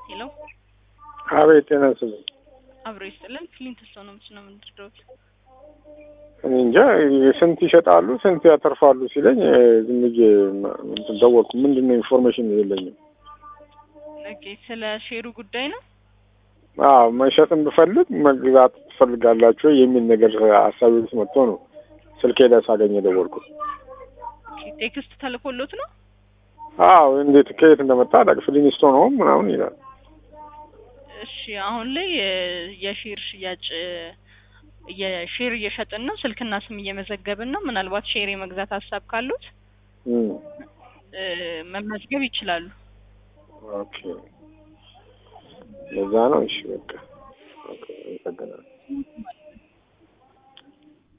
ሄሎ አቤት ጤና ይስጥልኝ። አብሮ ይስጥልን። ክሊንት ስቶን ነው ምንድን ነው የምንድረውት? እኔ እንጃ ስንት ይሸጣሉ ስንት ያተርፋሉ ሲለኝ እ፣ ዝም ብዬ ማ- እንትን ደወልኩ። ምንድን ነው ኢንፎርሜሽን የለኝም። ኦኬ ስለ ሼሩ ጉዳይ ነው። አዎ መሸጥን ብፈልግ መግዛት ትፈልጋላችሁ ወይ የሚል ነገር ሀሳቢ ውስጥ መጥቶ ነው ስልኬ ላይ ሳገኝ የደወልኩት። ኦኬ ቴክስት ተልኮሎት ነው። አዎ እንዴት ከየት እንደመጣ አላውቅም። ፍሊንስቶን ሆም ምናምን ይላል። እሺ አሁን ላይ እ፣ የሼር ሽያጭ እ፣ የሼር እየሸጥን ነው። ስልክና ስም እየመዘገብን ነው። ምናልባት ሼር የመግዛት ሀሳብ ካሉት እም፣ እ፣ መመዝገብ ይችላሉ። ኦኬ ለዛ ነው። እሺ በቃ ኦኬ፣ አመሰግናለሁ።